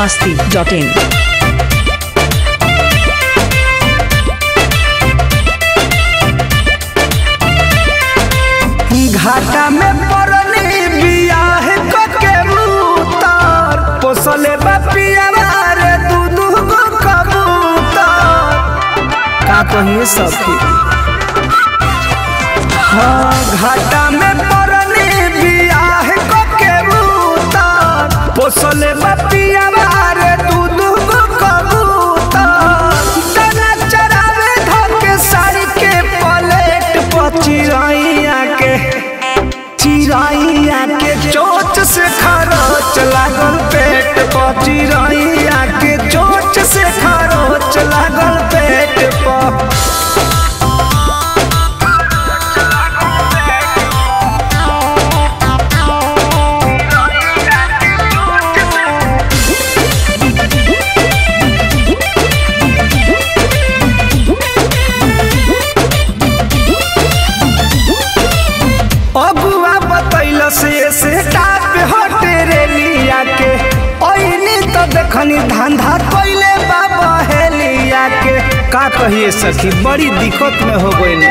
masti.in. घाटा में पड़नी बियाह कके मुतार पोसले बपिया रे दू दू गो कबूतर का कहिए सबके हाँ घाटा में पड़नी बियाह कके मुतार पोसले बपिया रे दू दू गो कबूतर दाना चरावे धके साड़ी के पलेट पर चिरैया के चिरैया के चोट से खरोच लागल पेट पर चिरैया के चोट से खरोच लागल पेट पर अगुआ बतैल से से टाप हटे रे लिया के ओइनी तो देखनी धंधा कइले बाबा हेलिया के का कहिए सखी बड़ी दिक्कत में हो गइल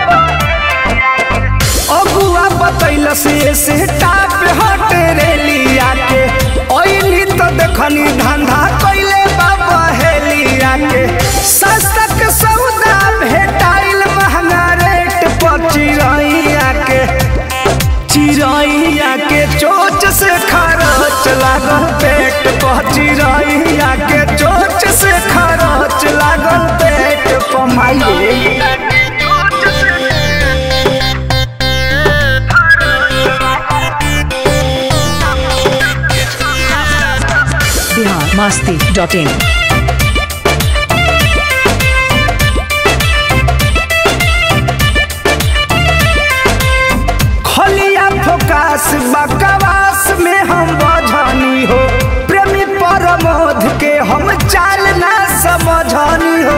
अगुआ बतैल से से टाप हटे रे लिया के ओइनी तो देखनी धंधा कइले बाबा हेलिया के सस्ता के सौदा भेटाइल महंगा रेट पर चिरैया के चिरैया के चोच से खरोच लागल पेट पर चिरैया के चोच से खरोच लागल पेट पर माइये Bihar masti.in. खलिया फोकास बकवास में हम बझानी हो प्रेमी परमोध के हम चाल ना समझानी हो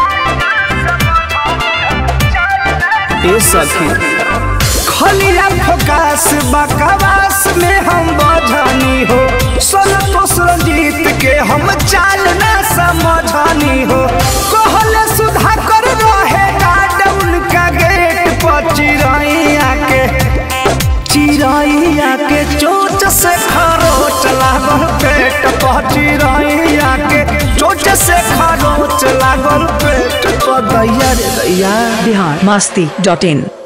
ए सखी खलिया फोकास बकवास में हम बझानी हो संतोष रंजीत के हम चाल ना समझानी हो कहले सुधा कर रहे गार्ड उनका गेट पर चिरैया के चिरैया के चोट से खरोच लागल पेट पर चिरैया के चोट से खरोच लागल पेट पर दैया रे दैया Bihar masti.in.